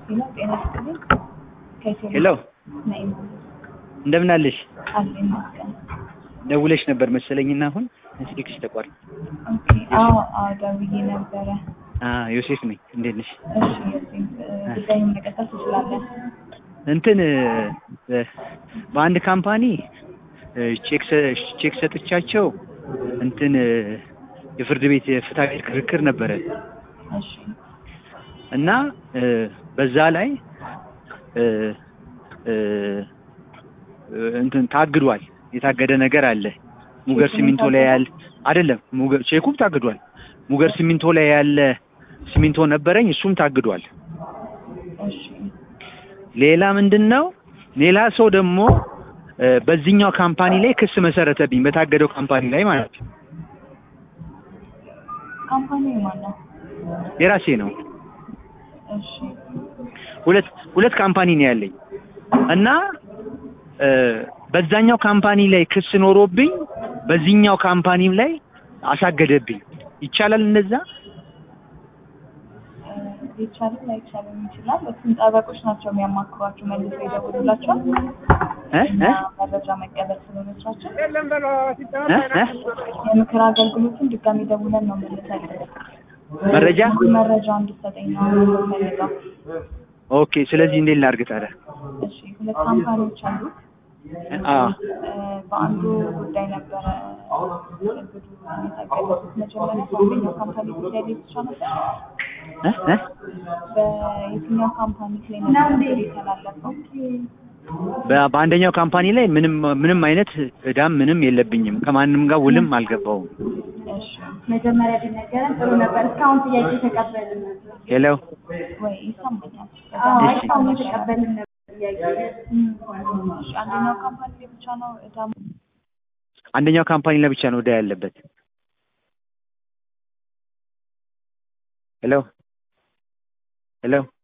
ሄሎ ጤና ይስጥልኝ። ከኢትዮ ሄሎ ነኝ እንደምን አለሽ? አለ ይመስገን። ደውለሽ ነበር መሰለኝና አሁን ስልክሽ ተቋርጥ። ኦኬ አዎ አዎ ደውዬ ነበረ። አ ዮሴፍ ነኝ። እንዴት ነሽ? እሺ እዚህ ጉዳዩን መቀጠል ትችላለን። እንትን እ፣ በአንድ ካምፓኒ እ፣ ቼክ ሰ- ቼክ ሰጥቻቸው እንትን እ፣ የፍርድ ቤት የፍትሐ ብሔር ክርክር ነበረ እሺ እና እ፣ በዛ ላይ እ፣ እ፣ እንትን ታግዷል። የታገደ ነገር አለ። ሙገር ቼኩ ሲሚንቶ ላይ ታግዷል? ያለ አይደለም፣ ሙገር ቼኩም ታግዷል። ሙገር ሲሚንቶ ላይ ያለ ሲሚንቶ ነበረኝ፣ እሱም ታግዷል። እሺ ሌላ ምንድን ነው? ሌላ ሰው ደግሞ እ፣ በዚህኛው ካምፓኒ ላይ ክስ መሰረተብኝ፣ በታገደው ካምፓኒ ላይ ማለት ነው። ካምፓኒው ማን ነው? የራሴ ነው። እሺ ሁለት ሁለት ካምፓኒ ነው ያለኝ እና እ፣ በዛኛው ካምፓኒ ላይ ክስ ኖሮብኝ በዚህኛው ካምፓኒም ላይ አሳገደብኝ። ይቻላል እንደዛ? እ፣ ይቻላል ላይቻልም ይችላል። እሱም ጠበቆች ናቸው የሚያማክሯቸው መልሰው ይደውሉላቸዋል እ? እና እ? መረጃ መቀበል ስለመቻቸው እ? እ? የምክር አገልግሎቱን ድጋሚ ደውለን ነው መልሰን መረጃ መረጃ እንድትሰጠኝ ነው የምፈልገው። ኦኬ። ስለዚህ እንዴት ላድርግ ታዲያ? እሺ ሁለት ካምፓኒዎች አሉ። አ በአንዱ ጉዳይ ነበረ እግዱ የታገዱት መጀመሪያ በአንደኛው ካምፓኒ ጉዳይ ላይ ብቻ ነበር። እ? እ? በየትኛው ካምፓኒ ላይ ነበር እግዱ የተላለፈው? በ- በአንደኛው ካምፓኒ ላይ ምንም ምንም አይነት እዳም ምንም የለብኝም። ከማንም ጋር ውልም አልገባውም። እሺ መጀመሪያ ቢነገረን ጥሩ ነበር። እስካሁን ጥያቄ ተቀበልን ነበር። ሄሎ ወይ ይሰማኛል። አዎ እሺ። እስካሁን የተቀበልን ነበር ጥያቄ። እም፣ እሺ አንደኛው ካምፓኒ ላይ ብቻ ነው እዳ አንደኛው ካምፓኒ ላይ ብቻ ነው እዳ ያለበት። ሄሎ ሄሎ